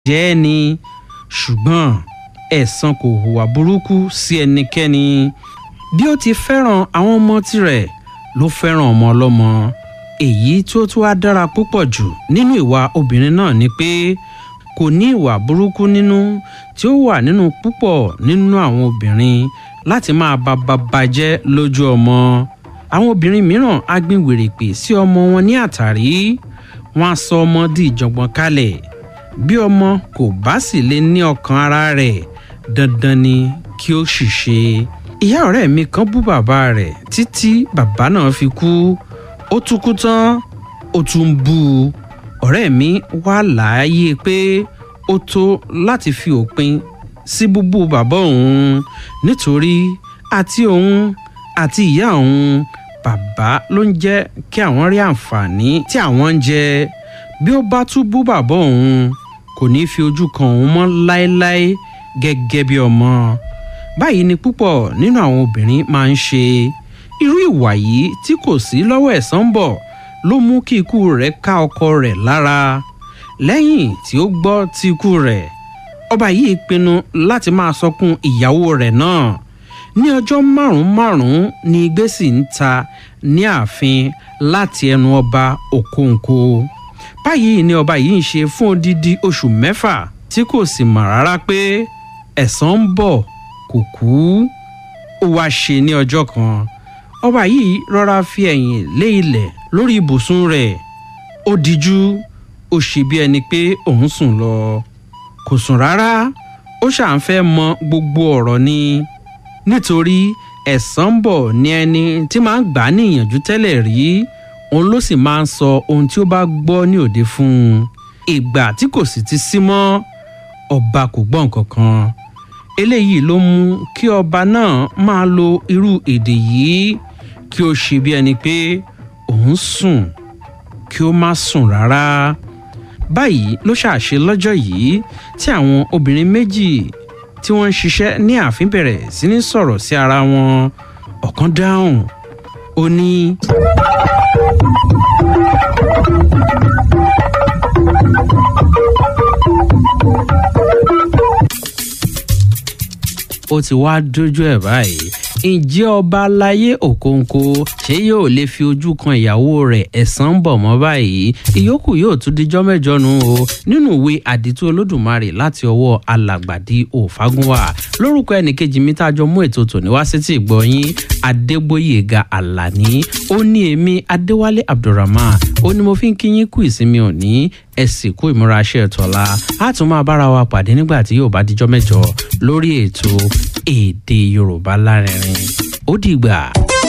jẹ́ ẹ́ ni ṣùgbọ́n ẹ̀san kò hùwà burúkú sí ẹnikẹ́ni bí ó ti fẹ́ràn àwọn ọmọ tirẹ̀ ló fẹ́ràn ọmọ ọlọ́mọ èyí tí ó tún wá dára púpọ̀ jù nínú ìwà obìnrin náà ni pé kò ní ìwà burúkú nínú tí ó wà nínú púpọ̀ nínú àwọn obìnrin láti máa ba bàbá jẹ́ lójú ọmọ àwọn obìnrin mìíràn á gbin wèrèpè sí ọmọ wọn ní àtàrí wọn á sọ ọmọ di ìjọ̀gbọ̀n kalẹ̀ bí ọmọ kò bá sì lè ní ọkàn ara rẹ̀ dandan ni kí ó ṣìṣe ìyá ọ̀rẹ́ mi kan bú bàbá rẹ̀ títí bàbá náà fi kú ó tún kú tán ó tún bú u ọ̀rẹ́ mi wá láàyè pé ó tó láti fi òpin sí búbú bàbá òun nítorí àti òun àti ìyá òun bàbá ló ń jẹ́ kí àwọn rí àǹfààní tí àwọn ń jẹ bí ó bá tún bú bàbá òun kò ní fi ojú kan òun mọ́ láéláé gẹ́gẹ́ bí ọmọ báyìí ni púpọ̀ nínú àwọn obìnrin máa ń ṣe irú ìwà yìí tí kò sí lọ́wọ́ ẹ̀san bọ̀ ló mú kí ikú rẹ̀ ká ọkọ rẹ̀ lára lẹ́yìn tí ó gbọ́ ti ikú rẹ̀ ọba yìí pinnu láti máa sọkún ìyàwó rẹ̀ náà ní ọjọ́ márùn-ún márùn-ún ni igbé sì ń ta ní ààfin láti ẹnu ọba òkòǹkò báyìí ni ọba yìí ń ṣe fún odidi oṣù mẹ́fà tí kò sì mọ̀ rárá pé ẹ̀san ń bọ̀ kò kú ó wá ṣe ní ọjọ́ kan ọba yìí rọra fi ẹ̀yìn lé ilẹ̀ lórí ibùsùn rẹ̀ ó dijú ó ṣe bí ẹni pé òun sùn lọ kò sùn rárá ó ṣàn fẹ́ mọ gbogbo ọ̀rọ̀ ni nítorí ẹ̀san ń bọ̀ ní ẹni tí máa ń gbà á ní ìyànjú tẹ́lẹ̀ rí òun ló sì máa ń sọ ohun tí ó bá gbọ́ ní òde fún un ìgbà tí kò sì ti sí mọ́ ọba kò gbọ́ nǹkan kan eléyìí ló mú kí ọba náà máa lo irú èdè yìí kí ó ṣe bí ẹni pé òun sùn kí ó má sùn rárá báyìí ló ṣàṣe lọ́jọ́ yìí tí àwọn obìnrin méjì tí wọ́n ń ṣiṣẹ́ ní ààfin bẹ̀rẹ̀ sí ní sọ̀rọ̀ sí ara wọn ọ̀kan dáhùn ó ní. ó ti wá dójú ẹ̀ báyìí ǹjẹ́ ọba aláyé òkòǹkò ṣé yóò lè fi ojú kan ìyàwó rẹ̀ ẹ̀sán ń bọ̀ mọ́ báyìí ìyókù yóò tún dijọ́ mẹ́jọ nu o nínú ìwé àdìtú olódùmarè láti ọwọ́ alàgbàdì òfagúnwà lórúkọ ẹnìkejì mi tá a jọ mú ètò tòní wá sétí ìgbọ̀nyín adégbòyèga àlàní ó ní èmi adéwálé abdulrahman ó ní mo fi ń kíyín kú ìsinmi òní ẹ sì kú ìmúraṣẹ́ tọ́lá á tún máa bára wa pàdé nígbà tí yóò bá dijọ́ mẹ́jọ lórí ètò èdè yorùbá lárinrin ó dìgbà.